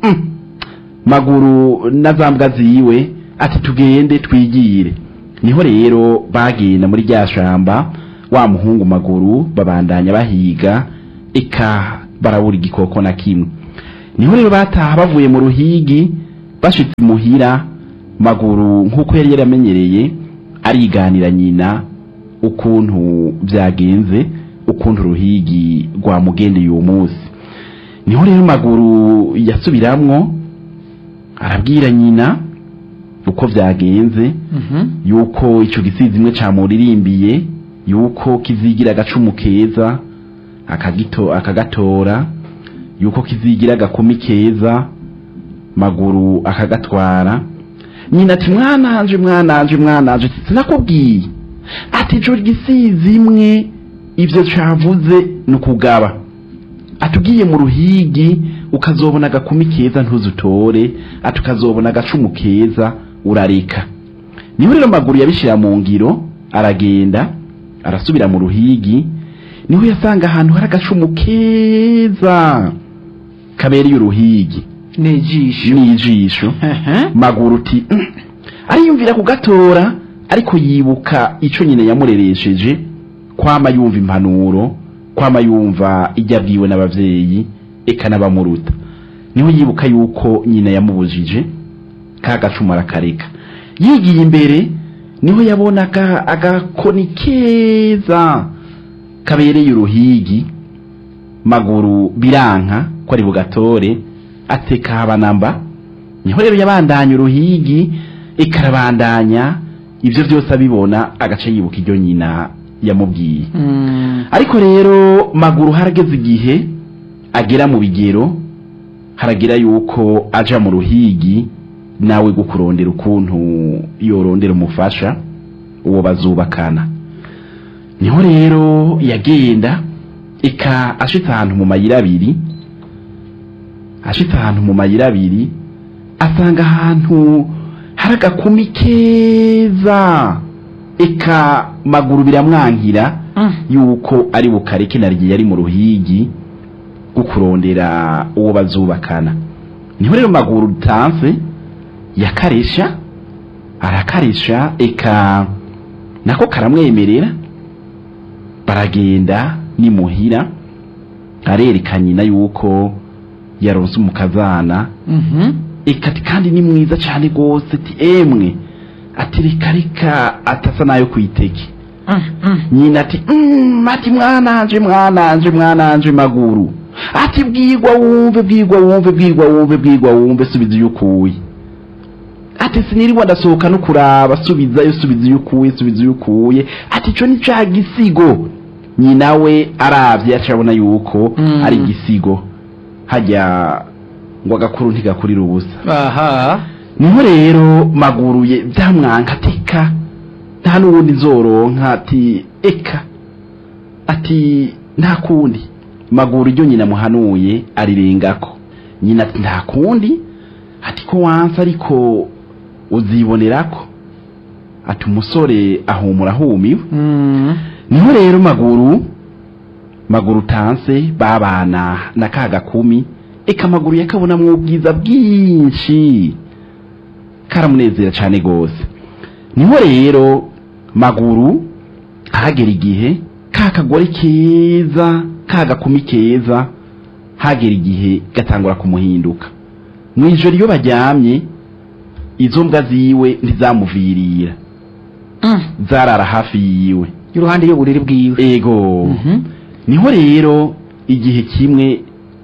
"Mm, maguru na za mbwa ziwe ati tugende twigire niho rero bagenda muri rya shamba wa muhungu maguru babandanya bahiga eka barabura igikoko na kimwe niho rero bataha bavuye mu ruhigi bashitse muhira maguru nk'uko yari yaramenyereye ariganira nyina ukuntu byagenze ukuntu uruhigi rwamugendeye uwo munsi niho rero maguru yasubiramwo arabwira nyina uko byagenze yuko icyo gisizi imwe camuririmbiye yuko kizigira agacumu keza akagito akagatora yuko kizigira agakumi keza maguru akagatwara nyina ati mwananje mwananje mwananje sinakubwiye ati ico gisizi imwe ivyo cavuze ni ukugaba atugiye mu ruhigi ukazobona agakumi keza ntuzutore ati ukazobona agacumu keza urareka niho rero maguru yabishira mu ngiro aragenda arasubira mu ruhigi niho yasanga ahantu hari agacumu keza kabereye uruhigi n'ijisho n'ijisho maguru uti "Mm." ariyumvira kugatora ariko yibuka ico nyine yamureresheje kwama yumva impanuro kwama yumva ijya abwiwe n'abavyeyi eka n'abamuruta niho yibuka yuko nyina yamubujije ka gacuma arakareka yigiye imbere niho yabonaga agakoni keza kabereye uruhigi maguru biranka ko ari bugatore ateka habanamba niho rero yabandanya uruhigi ikarabandanya ibyo byose abibona agace yibuka iryo nyina yamubwiye ariko rero maguru harageze igihe agera mu bigero haragira yuko aja mu ruhigi nawe gukurondera ukuntu yorondera umufasha uwo bazubakana niho rero yagenda eka ashitse ahantu mu mayira abiri ashitse ahantu mu mayira abiri asanga ahantu hari agakumi keza eka maguru biramwankira yuko ari bukareke naryo yari mu ruhigi rwo kurondera uwo bazubakana niho rero maguru utanse yakaresha arakaresha eka nako karamwemerera baragenda nimuhira arereka nyina yuko yaronse umukazana eka ati kandi ni mwiza cyane rwose ati emwe ati reka reka atasa nayo kwiteke nyina ati "Mm, ati mwananje mwananje mwananje maguru ati bwigwa wumve bwigwa wumve bwigwa wumve bwigwa wumve subiza iyo ukuye ati sinirirwa ndasohoka no kuraba subizayo subiza iyo ukuye subiza iyo ukuye ati ico ni ca gisigo nyina we aravye acabona yuko Mm. ari igisigo hajya ngo agakuru ntigakurira ubusa aha niho rero maguruye byamwanka teka nta n'ubundi nzoronka ati eka ati nta kundi maguru iryo nyina muhanuye arirengako nyina ati nta kundi ati ko wansi ariko uzibonerako ati umusore ahumura ahumiwe niho rero maguru maguru tanse babana na ka gakumi eka maguru yakabonamwo ubwiza bwinshi karamunezera cyane rwose niho rero maguru hagera igihe ka kagore keza ka gakumi keza hagera igihe gatangura kumuhinduka mu ijoro iyo baryamye izo mbwa ziwe ntizamuvirira zarara hafi yiwe iruhande y'uburiri bwiwe ego Mhm. niho rero igihe kimwe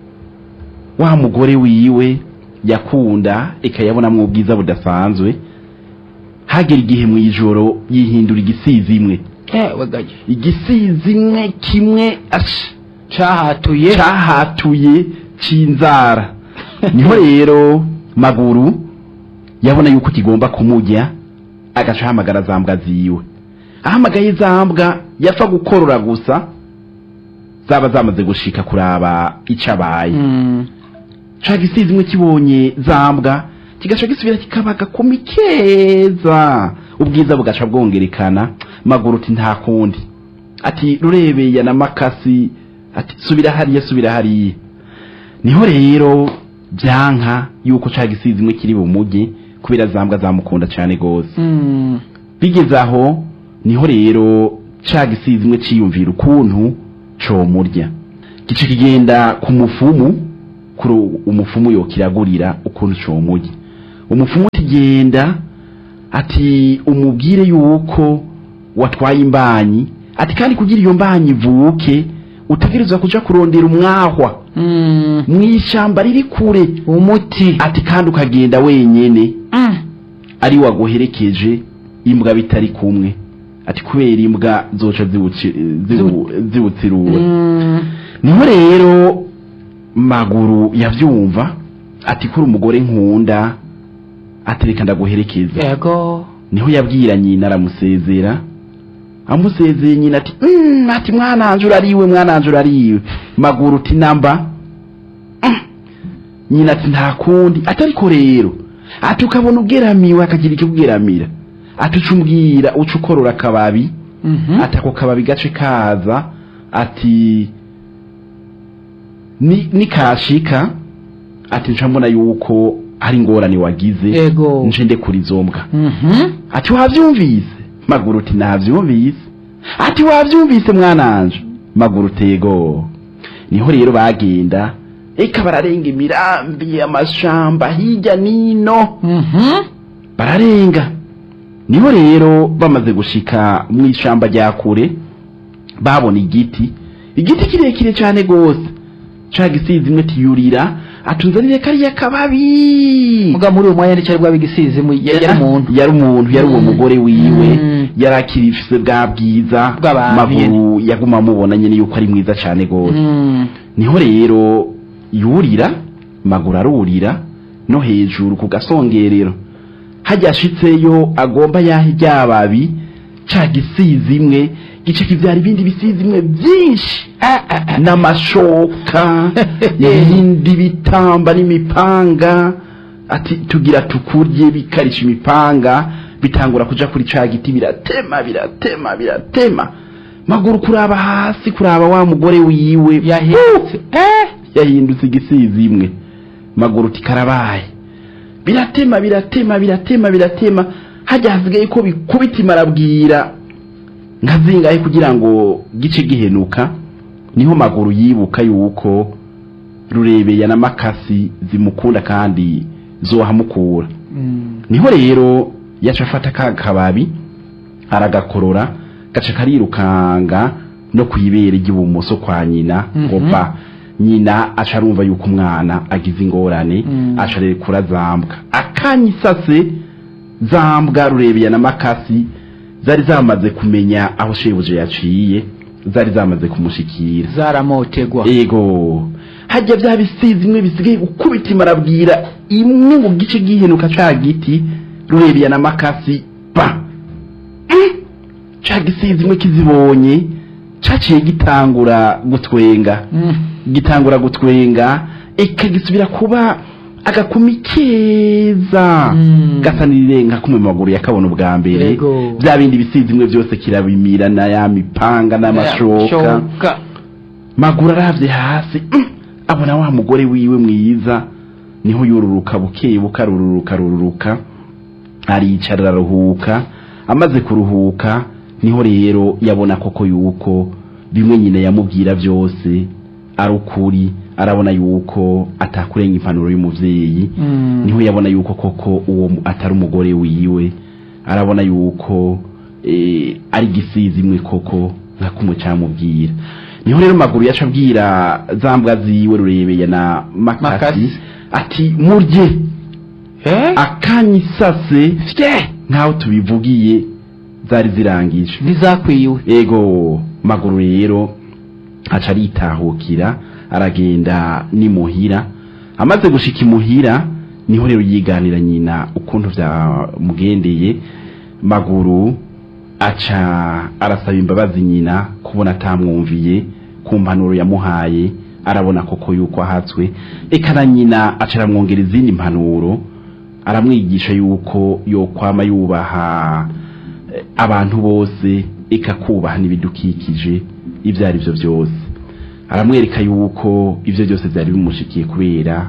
wa mugore wiwe yakunda ikayabonamwo ubwiza budasanzwe hagera igihe mu ijoro yihindura igisizi imwe ewe gaye igisizi imwe kimwe ash cahatuye cyahatuye cy'inzara niho rero maguru yabona yuko kigomba kumujya agaca ahamagara za mbwa ziwe ahamagaye za mbwa yapfa gukorora gusa zaba zamaze gushika kuraba icyo abaye Mm. ca gisizi imwe kibonye za mbwa kigaca gisubira kikaba agakumi keza ubwiza bugaca bwongerekana maguru uti nta kundi ati rurebeya na makasi ati subira hariya subira hariya niho rero byanka yuko ca gisizi imwe kiri bumuge kubera zambwa zamukunda cyane gose Mm. bigeze aho niho rero ca gisizi imwe ciyumvira ukuntu comurya gice kigenda ku mufumu kuri umufumu yokiragurira ukuntu comurya umufumu kigenda ati umubwire yuko watwaye imbanyi ati kandi kugira iyo mbanyi ivuke utegerezwa kuja kurondera umwahwa Mm. mw'ishamba riri kure umuti ati kandi ukagenda wenyene Mm. ari waguherekeje imbwa bitari kumwe ati kubera imbwa zoca zibuci- zibu- zibutsirura Mm. niho rero maguru yavyumva ati kuri umugore nkunda ati reka ndaguherekeza yego niho yabwira nyina aramusezera amusezeye nyina ati mm, ati mwananje urariwe mwananje urariwe maguru uti namba Mm. nyina ati nta kundi ati ariko rero ati ukabona ugeramiwe akagira icyo ugeramira ati uca umbwira uca ukorora akababi Mhm. ati ako kababi gace kaza ati ni nikashika ati nca mbona yuko hari ingorane wagize yego nje ndekura izo mbwa Mhm. ati wavyumvise maguru uti navyumvise ati wavyumvise mwananje maguru tego niho rero bagenda eka bararenga imirambi amashamba hirya nino Mhm. bararenga niho rero bamaze gushika mu ishamba rya kure babona igiti igiti kirekire cyane gose ca gisizi imwe tiyurira atunzanire kariya kababi muga muri uwo mwanya nicyo bwa bigisize mu yari umuntu yari umuntu yari uwo Mm. mugore wiwe Mm. yari akirifise bwa bwiza Bw'abantu maguru yaguma amubona nyene yuko ari mwiza cane gose Mm. niho rero yurira maguru arurira no hejuru ku gasongerero hajya ashitseyo agomba yahe ryababi ca gisizi imwe gice kivyara ibindi bisizi imwe vyinshi Ah, ah, ah. n'amashoka ibindi bitamba n'imipanga ati tugira tukurye bikarisha imipanga bitangura kuja kuri ca giti biratema biratema biratema maguru kuraba hasi kuraba wa mugore wiwe yahetse eh yahindutse igisizi imwe maguru tikarabaye biratema biratema biratema biratema hajya hasigaye ko bikubita imarabwira nka zingahe kugira ngo gice gihenuka niho maguru yibuka yuko rurebeya na makasi zimukunda kandi zohamukura Mm. niho rero yaca afata ka kababi aragakorora gaca karirukanga no kwibere ry'ibumoso kwa nyina ngo Mhm. ba nyina aca arumva yuko umwana agize ingorane Mm. aca arekura zambwa akanyisase zambwa rurebeya na makasi zari zamaze kumenya aho shebuja yaciye zari zamaze kumushikira zaramotegwa ego hajya bya bisizi imwe bisigaye gukubita imarabwira imwe mu gice gihenuka ca giti rurebeya na makasi ba Mm! ca gisizi imwe kizibonye caciye gitangura gutwenga Mm. gitangura gutwenga eka gisubira kuba agakumi keza Mm. gasa n'irirenga kumwe mu maguru yakabona ubwa mbere Yego. bya bindi bisizi imwe byose kirabimira na ya mipanga n'amashoka Shoka. maguru aravye hasi mm, abona wa mugore wiwe mwiza niho yururuka buke buke arururuka arururuka aricara araruhuka amaze kuruhuka niho rero yabona koko yuko bimwe nyine yamubwira byose ari ukuri arabona yuko atakurenga impanuro y'umuvyeyi Mm. niho yabona yuko koko uwo mu- atari umugore wiwe arabona yuko eh, ari gisizi imwe koko nka kumwe camubwira niho rero maguru yaca abwira za mbwa ziwe rurebeye na makasi Makasi. ati murye Eh? akanyisase fye nkaho tubivugiye zari zirangije ntizakwiwe ego maguru rero aca aritahukira aragenda n'imuhira amaze gushika imuhira niho rero yiganira nyina ukuntu byamugendeye maguru aca arasaba imbabazi nyina kubona atamwumviye ku mpanuro yamuhaye arabona koko yuko ahatswe eka na nyina aca aramwongera izindi mpanuro aramwigisha yuko yokwama yubaha eh, abantu bose eka kubaha n'ibidukikije ibyo ari byo byose aramwereka yuko ibyo byose byari bimushikiye kubera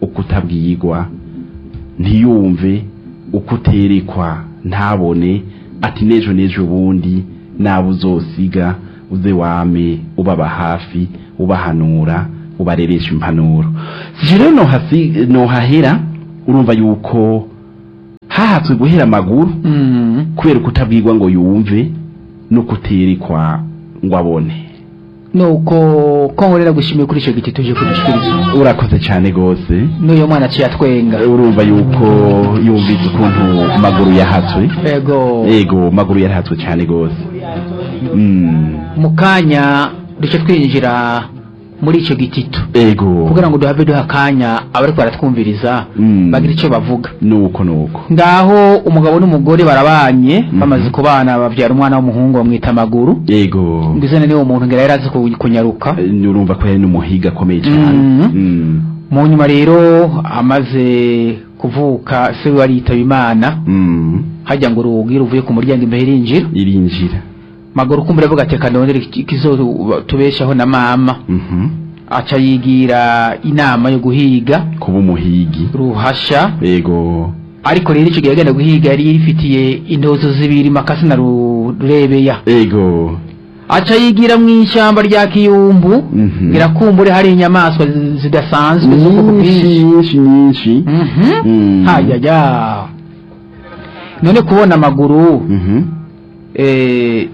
uko utabwirwa ntiyumve uko uterekwa ntabone ati n'ejo n'ejo bundi nabo uzosiga uze wame ubaba hafi ubahanura ubareresha impanuro sije rero nohasi- nohahera urumva yuko hahatswe guhera amaguru Mm. kubera kutabwirwa ngo yumve no kuterekwa ngo abone nuko ko nkorera gushimiye kuri icyo giti tuje kudushikiriza urakoze cyane rwose n'uyu mwana aciye atwenga urumva yuko yumvise ukuntu maguru yahatswe ego yego maguru yarahatswe cyane rwose Mm, mu kanya duce twinjira muri icyo gitito yego kugira ngo duhave duha akanya abari baratwumviriza Mm. bagira icyo bavuga nuko nuko ngaho umugabo n'umugore barabanye Mhm. bamaze kubana babyara umwana w'umuhungu bamwita amaguru yego mbizane niwo muntu ngira yari azi ku- kunyaruka Eh, urumva ko yari n'umuhiga akomeye cyane Mhm. Mm, mu nyuma rero amaze kuvuka se we aritaba imana mm, hajya ngo urugi ruvuye ku muryango imbere rinjira irinjira maguru kumbura avuga ati kanondere ikizotubeshaho na mama Mhm. aca yigira inama yo guhiga kuba umuhigi ruhasha yego ariko rero icyo gihe agenda guhiga yari yifitiye intozo zibiri makasi na Ru- rurebeya yego aca yigira mu ishyamba rya kiyumbu Mhm. irakumbure hari inyamaswa zi- zidasanzwe z'ubwoko nyinshi bwinshi nyinshi nyinshi Mhm. Mm. hajya none kubona amaguru Mhm. eh,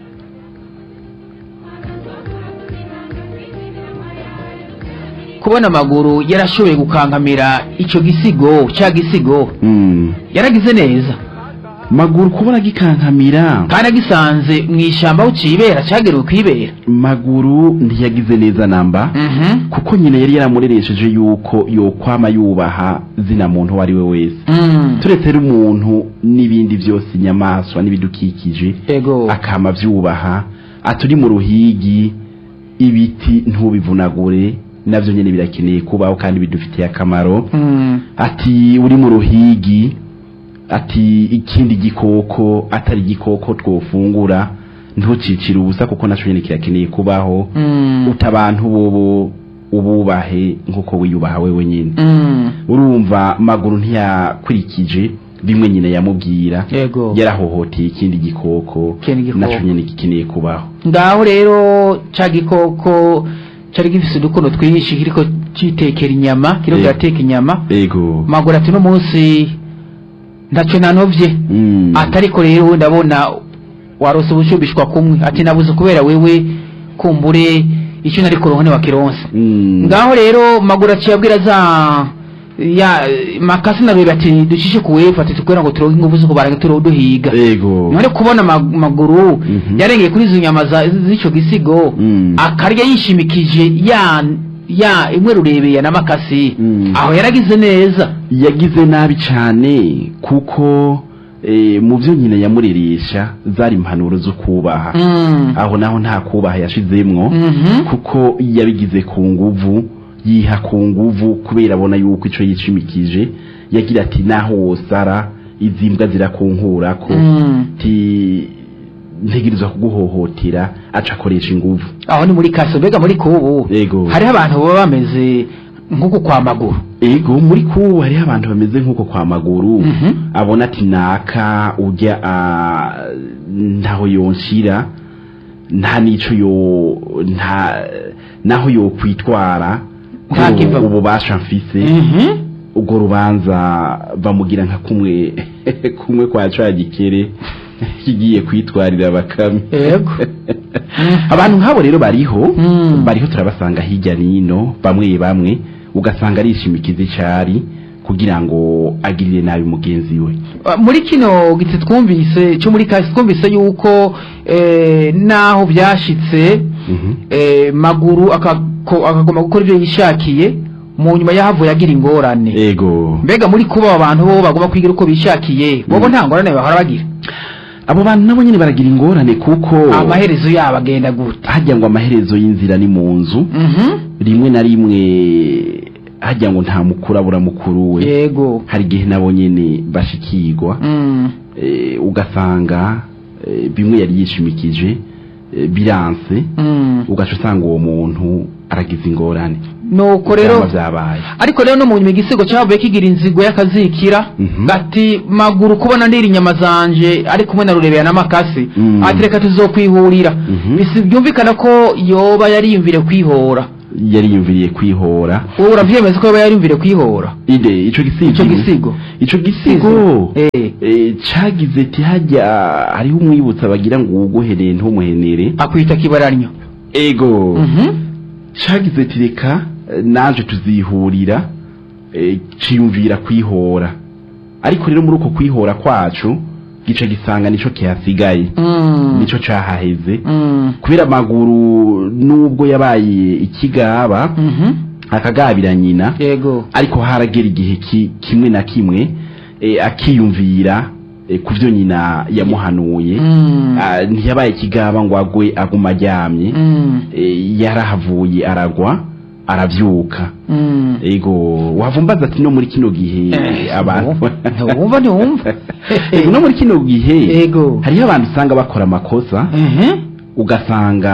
kubona amaguru yarashoboye gukankamira icyo gisigo cya gisigo Mm. yaragize neza maguru kubona gikankamira kandi agisanze mu ishyamba aho cibera cyagerewe kwibera maguru ntiyagize neza namba Mhm. kuko nyine yari yaramureresheje yuko yokwama yubaha zina muntu uwo ari we wese Mm. turetse rero umuntu n'ibindi byose inyamaswa n'ibidukikije ego akama vyubaha aturi mu ruhigi ibiti ntubivunagure navyo nyene birakeneye kubaho kandi bidufitiye akamaro Mm. ati uri mu ruhigi ati ikindi gikoko atari igikoko twofungura ntucicire ubusa kuko naco nyene kirakeneye kubaho Mm. uta abantu bobo ububahe nk'uko wiyubaha wewe nyine Mm. urumva maguru ntiyakurikije bimwe nyine yamubwira ego yarahohoteye ikindi gikoko Ikindi gikoko. naco nyene gikeneye kubaho ngaho rero cya gikoko cyari gifise udukono twinshi kiriko citekera inyama kiriko Eh. kirateka inyama ego maguru ati uno munsi ntacyo nanovye Mm. atariko rero ndabona warose ubushubishwa kumwe ati nabuze kubera wewe kumbure icyo nari kuronka ntiwakironse Mm. ngaho rero maguru aciye abwira za ya makasi na rebe ati ducishe ku wefu ati tukubera ngo turonke ingufu zo kubaraga turiho duhiga ego none kubona mag- maguru Mhm. yarengeye kuri izo nyama za- z'ico gisigo Mm. akarya yishimikije ya ya imwe rurebeye na makasi Mm. aho yaragize neza yagize nabi cyane kuko eh, mu byo nyine yamureresha zari impanuro zo kubaha Mm. aho naho nta kubaha yashizemwo Mhm. kuko yabigize ku nguvu yiha ku nguvu kubera abona yuko ico yicimikije yagira ati naho wosara izi mbwa zirakunkurako Mm. ti ntegerezwa kuguhohotera aca akoresha inguvu aho ni muri kaso mbega muri kubu ego hariho abantu baba bameze nk'uku kwa maguru ego muri kubu hariho abantu bameze nk'uko kwa maguru Mhm. abona ati naka ujya ah, ntaho yonshira nta nico yo nta naho yo kwitwara Nta ko kiva- ububasha mfise Mhm. ubwo rubanza bamugira nka kumwe kumwe kwa ca gikere kigiye kwitwarira bakame Yego. abantu nk'abo rero bariho Mm. bariho turabasanga hirya nino bamwe bamwe ugasanga arishimikiza icari kugira ngo agirire nabi mugenzi we Uh, muri kino giti twumvise cyo muri kasi twumvise yuko eh, naho byashitse Mhm. eh, maguru akako- akagomba gukora ibyo yishakiye mu nyuma yahavuye agira ingorane ego mbega muri kuba abo bantu bo bagomba kwigira uko bishakiye bobo Mm. nta ngorane bahora bagira abo bantu nabo nyine baragira ingorane kuko amaherezo yabo agenda gute hajya ngo amaherezo y'inzira ni mu nzu Mhm. rimwe na rimwe hajya ngo nta mukuru abura mukuru we yego hari igihe nabo nyine bashikirwa Mm. eh, ugasanga eh, bimwe yari yishimikije eh, biranse Mm. ugaca usanga uwo muntu aragize ingorane nuko rero Ivyama vyabaye ariko rero no mu nyuma igisigo cyavuye kigira inzigo y'akazikira Mhm. ati maguru kubona ndira inyama zanje ari kumwe na rurebera n'amakasi Mm. ati reka tuzokwihurira Mhm. bisi byumvikana ko yoba yariyumvire kwihora yari yumviriye kwihora wowe uravyemeza ko yoba yariyumvire kwihora ide ico gisigo ico gisigo ico gisigo eh eh, cagize ati hajya hariho umwibutsa bagira ngo uwuguheneye ntumuhenere akwita kibaranyo ego Mhm. cagize ati reka eh, naje tuzihurira eh, ciyumvira kwihora ariko rero muri uko kwihora kwacu gica gisanga nico kihasigaye Mm. nico cahaheze Mm. kubera amaguru nubwo yabaye ikigaba Mhm. akagabira nyina yego ariko haragera igihe ki, kimwe na kimwe eh, akiyumvira eh, ku byo nyina yamuhanuye Mm. Ah, ntiyabaye ikigaba ngo agwe aguma aryamye Mm. eh, yarahavuye aragwa aravyuka Mm. ego wavumbaza ati no muri kino gihe Eh, abantu ntiwumva ntiwumva ego no muri kino gihe Ego. hariho abantu usanga bakora amakosa Mhm. ugasanga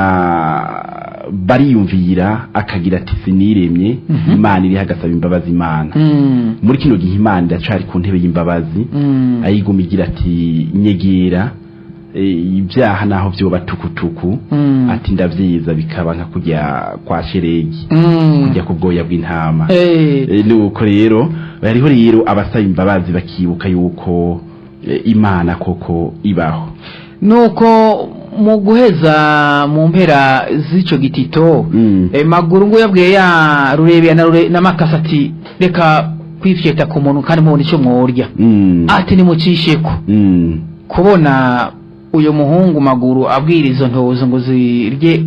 bariyumvira akagira ati siniremye Mhm. imana iriho agasaba imbabazi imana Mm. muri kino gihe imana iracari ku ntebe y'imbabazi Mm. ayiguma igira ati nyegera eh, ibyaha naho vyoba tukutuku Mm. ati ndavyiza bikaba nka kujya kwa sheregi Mm. kujya ku bwoya bw'intama Eh. Eh, nuko rero hariho rero abasaba imbabazi bakibuka yuko eh, imana koko ibaho nuko mu guheza mu mpera z'ico gitito Mm. eh, maguru ngo yabwiye ya rurebera na, rure, na makasa ati reka kwifyeta ku muntu kandi mubona ico mworya Mm. ati nimucisheko Mm. kubona uyu muhungu maguru abwira izo ntozo ngo zirye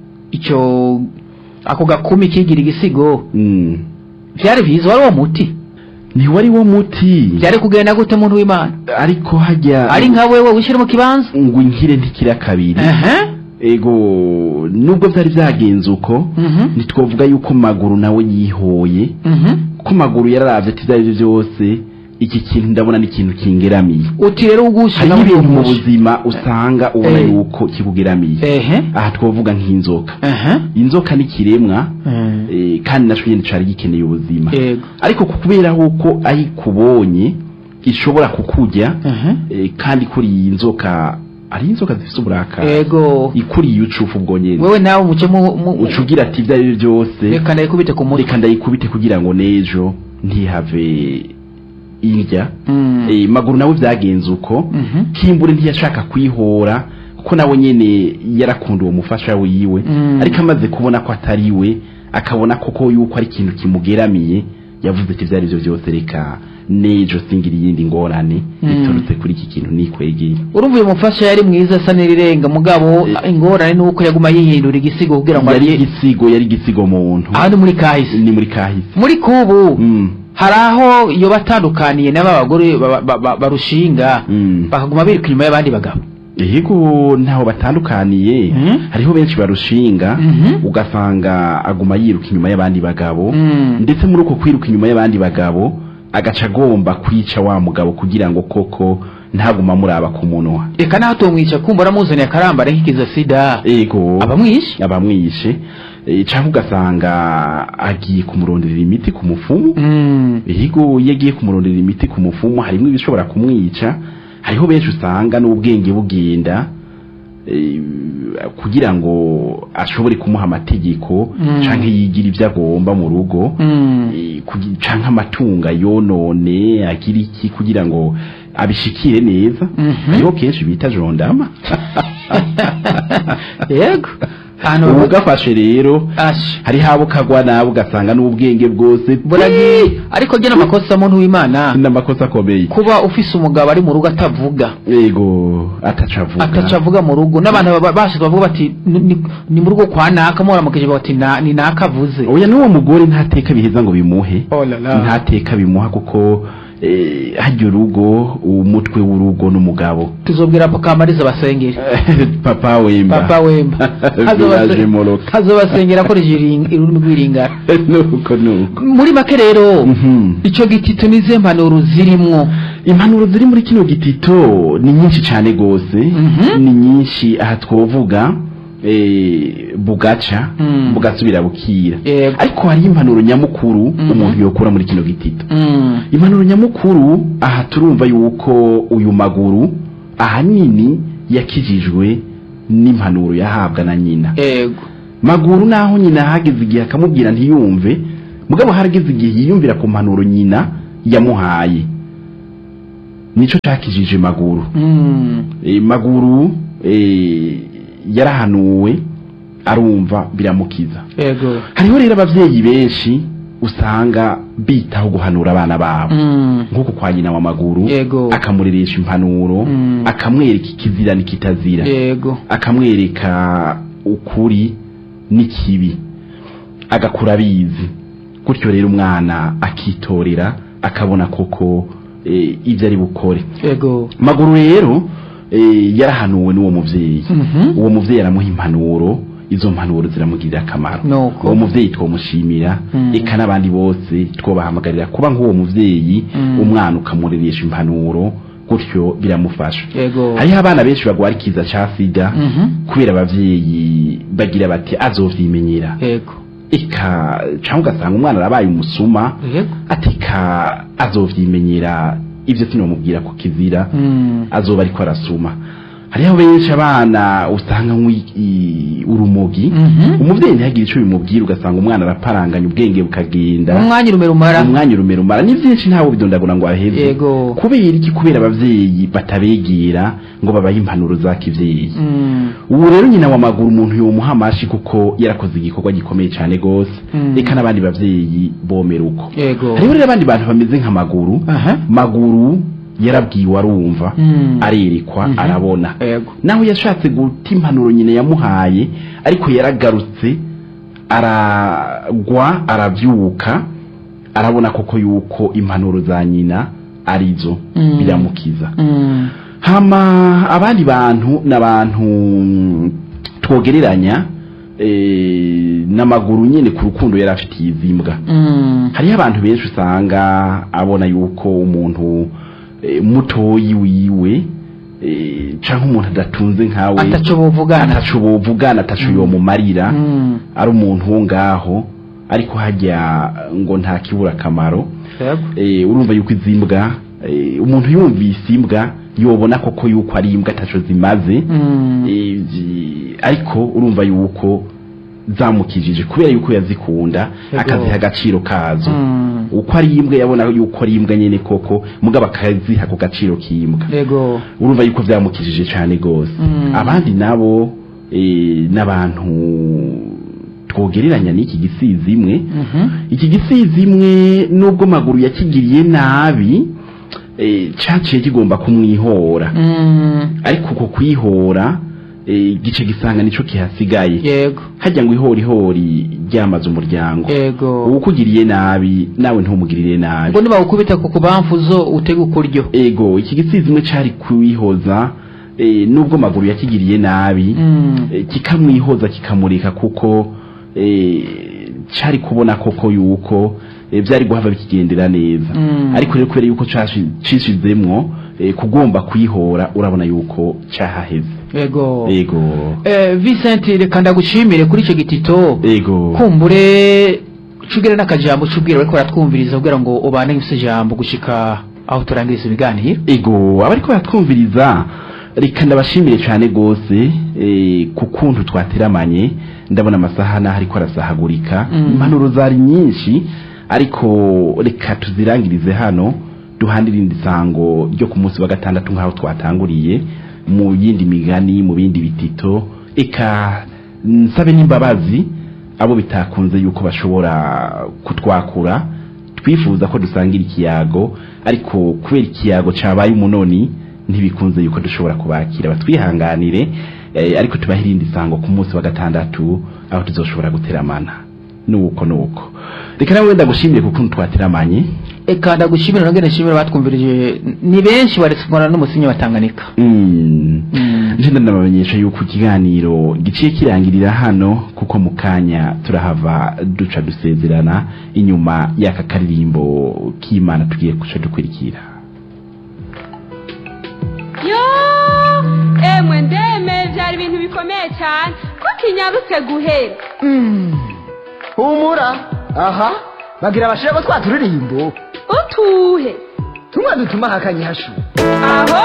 icyo ako gakumi kigira igisigo Mm. vyari vyiza wari uwo muti ntiwari wo muti vyari kugenda gute muntu w'imana ariko hajya ari nka wewe wishyire mu kibanza ngo inkire ntikira kabiri Ehe. ego nubwo byari byagenze uko Mhm. ntitwavuga yuko maguru nawe yihoye Mhm. ko maguru yararavye ati ibyo ari byo byose iki kintu ndabona ni ikintu kingeramiye uti rero ugusha hariho nawe ibintu mu umusha. buzima usanga ubona Eh. yuko kikugeramiye ehe aha twavuga nk'inzoka ehe inzoka ni ikiremwa Mm. eh, kandi naco nyene cari gikeneye ubuzima yego ariko kubera yuko ayikubonye ishobora kukurya ehe eh, kandi kuri iyi nzoka ari inzoka zifite uburakari yego ikuriye ucufu ubwo nyene wewe nawe umuce mu mu- uca ugira ati ibyo ari byo byose reka ndayikubite ku mutwe reka ndayikubite kugira ngo n'ejo ntihave indya Mm. Eh, maguru nawe byagenze uko Mhm. kimbure ntiyashaka kwihora kuko nawe nyene yarakunda uwo mufasha wiwe Mm. ariko amaze kubona ko atari we akabona koko yuko ari ikintu kimugeramiye yavuze ati ibyo ari byo byose reka n'ejo singira iyindi ngorane Mm. biturutse kuri iki kintu nikwegeye urumva uyu mufasha yari mwiza asa n'irirenga mugabo ingorane ni uko yaguma yihindura igisigo kugira ngo yari arye igisigo yari igisigo muntu aha ni muri kahise ni muri kahise muri kubu Mm. hari aho iyo batandukaniye n'aba bagore ba- ba- ba- barushinga Mm. bakaguma biruka inyuma y'abandi bagabo yego ntaho batandukaniye Mhm. hariho benshi barushinga Mhm. ugasanga aguma yiruka inyuma y'abandi bagabo Mm. ndetse muri uko kwiruka inyuma y'abandi bagabo agaca agomba kwica wa mugabo kugira ngo koko ntaguma amuraba ku munwa reka naho tumwica kumva aramuzaniye akarambara nk'ikiza sida ego abamwishe abamwishe eh, canke ugasanga agiye kumuronderera imiti ku mufumu Mm. yego iyo agiye kumuronderera imiti ku mufumu harimo ibishobora kumwica hariho benshi usanga n'ubwenge bugenda eh, kugira ngo ashobore kumuha amategeko Mm. canke yigira ibyo agomba mu rugo Mm. eh, kugi- canke amatunga yonone agira iki kugira ngo abishikire neza Mhm. hariho kenshi bita jondama yego ahantu ubu bavuga gafashe rero asha hari habo kagwa nawe ugasanga n'ubwenge bwose buragiye ariko gena amakosa muntu w'imana n'amakosa akomeye kuba ufise umugabo ari mu rugo atavuga yego ataca avuga ataca avuga mu rugo n'abantu baba- bashika bavuga bati "Ni- ni- ni mu rugo kwa naka muramukije bati "Na- ni naka avuze oya n'uwo mugore ntateka biheza ngo bimuhe Oh la la. ntateka bimuha kuko eh, harya urugo umutwe w'urugo n'umugabo tuzobwira papa kamariza basengere papa wemba papa wemba Village Moroka. hazobasengera akoresheje iring- ururimi rw'iringara nuko nuko muri make rero Mhm. ico gitito nize mpanuro zirimwo impanuro ziri muri kino gitito ni nyinshi cyane gose Mhm. ni nyinshi aha twovuga eh, bugaca Mm. bugasubira bukira Yego. ariko hari impanuro nyamukuru Mhm. umuntu yokura muri kino gitito Mm. impanuro nyamukuru aha turumva yuko uyu maguru ahanini yakijijwe n'impanuro yahabwa na nyina yego maguru naho nyina hageze igihe akamubwira ntiyumve mugabo harageze igihe yiyumvira ku mpanuro nyina yamuhaye nico cakijije maguru Mm. e, maguru e, yarahanuwe arumva biramukiza yego hariho rero abavyeyi benshi usanga bitaho guhanura abana babo Mm. nk'uko kwa nyina wa maguru Yego. akamureresha impanuro Mm. akamwereka ikizira n'ikitazira yego akamwereka ukuri n'ikibi agakura abizi gutyo rero umwana akitorera akabona koko e, ibyo ari bukore yego maguru rero e, yarahanuwe n'uwo muvyeyi Mhm. uwo muvyeyi aramuha impanuro izo mpanuro ziramugirira akamaro Nuko. uwo muvyeyi twomushimira Mm. eka n'abandi bose twobahamagarira kuba nk'uwo muvyeyi Mm. umwana ukamureresha impanuro gutyo biramufasha yego hariho abana benshi bagwara ikiza ca sida Mhm. kubera abavyeyi bagira bati azovyimenyera yego eka cyangwa ugasanga umwana arabaye umusuma yego atika azovyimenyera ivyo sinomubwira ko kizira Mm. azoba ariko arasuma hariho benshi abana usanga nk'i- urumogi Mhm. umuvyeyi ntihagire ico bimubwira ugasanga umwana araparanganya ubwenge bukagenda umwanya urume rumara umwanya urumera umara ni vyinshi ntawe bidondagura ngo aheze yego kubera iki kubera abavyeyi batabegera ngo babahe impanuro za kivyeyi Mm. ubu rero nyina wa maguru umuntu yomuha amashi kuko yarakoze igikorwa gikomeye cyane gose Mm. reka n'abandi bavyeyi bomera uko yego hariho rero abandi bantu bameze nka maguru aha maguru yarabwiwe arumva Mm. arerekwa Mhm. arabona yego naho yashatse guta impanuro nyina yamuhaye ariko yaragarutse aragwa arabyuka arabona koko yuko impanuro za nyina arizo Mm. biramukiza Mm. hama abandi bantu n'abantu mm, twogereranya eh, n'amaguru nyine ku rukundo yari afitiye izimbwa Mm. hariho abantu benshi usanga abona yuko umuntu eh, mutoyi wiwe eh, canke umuntu adatunze nkawe ataco bovugana ataco bovugana ataco yomumarira Mm. ari umuntu wo ngaho ariko hajya ngo nta kibura akamaro yego eh, urumva yuko izimbwa eh, umuntu yumvise imbwa yobona koko yuko ari imbwa ataco zimaze Mm. eh, zi- ariko urumva yuko zamukijije kubera yuko yazikunda Yego. akaziha agaciro kazo Mm. uko ari imbwa yabona yuko ari imbwa nyene koko mugabo akaziha ku gaciro k'imbwa yego urumva yuko vyamukijije cane gose Mm. abandi nabo eh, n'abantu twogereranya n'iki gisizi imwe Mhm. iki gisizi imwe nubwo maguru yakigiriye nabi eh, caciye kigomba kumwihora Mm. ariko uko kwihora eh, gice gisanga nico kihasigaye yego hajya ngo ihorihori ryamaze umuryango yego uwukugiriye nabi nawe ntumugirire nabi ngo nibawukubita ku kubamfuzo utega ukuryo ego iki gisizi imwe cari kwihoza eh, nubwo maguru yakigiriye nabi Mm. eh, kikamwihoza kikamurika kuko eh, cari kubona koko yuko eh, vyari guhava bikigendera neza Mm. ariko rero kubera yuko cashi- cishizemwo eh, kugomba kwihora urabona yuko cahaheze yego ego Eh, Vincent reka ndagushimire kuri icyo gitito ego kumbure cugere n'akajambo cubwira bariko baratwumviriza kugira ngo ubane gusa jambo gushika aho turangiriza ibiganiro ego abariko baratwumviriza reka ndabashimire cyane gose eh, ku kuntu twateramanye ndabona amasaha naho ariko arasahagurika Mm. impanuro zari nyinshi ariko reka tuzirangirize hano duhandire irindi sango ryo ku munsi wa gatandatu nk'aho twatanguriye mu yindi migani mu bindi bitito eka nsabe n'imbabazi abo bitakunze yuko bashobora kutwakura twifuza ko dusangira ikiyago ariko kubera ikiyago cabaye umunoni ntibikunze yuko dushobora kubakira batwihanganire eh, ariko tubahe irindi sango ku munsi wa gatandatu aho tuzoshobora guteramana nuko nuko reka nawe wenda gushimire kuko twateramanye eka ndagushimira nongere nshimire batwumvirije ni benshi baretse kubona n'umusinyi wa Tanganyika Mm. Mm. nje ndabamenyesha yuko ikiganiro giciye kirangirira hano kuko mu kanya turahava duca dusezerana inyuma y'aka karirimbo k'imana tugiye guca dukurikira yo emwe ndeme byari ibintu bikomeye cyane ko kinyarutse guhera humura aha bagira bashiramo twa turirimbo utuhe tumwe dutuma hakanye hashu aho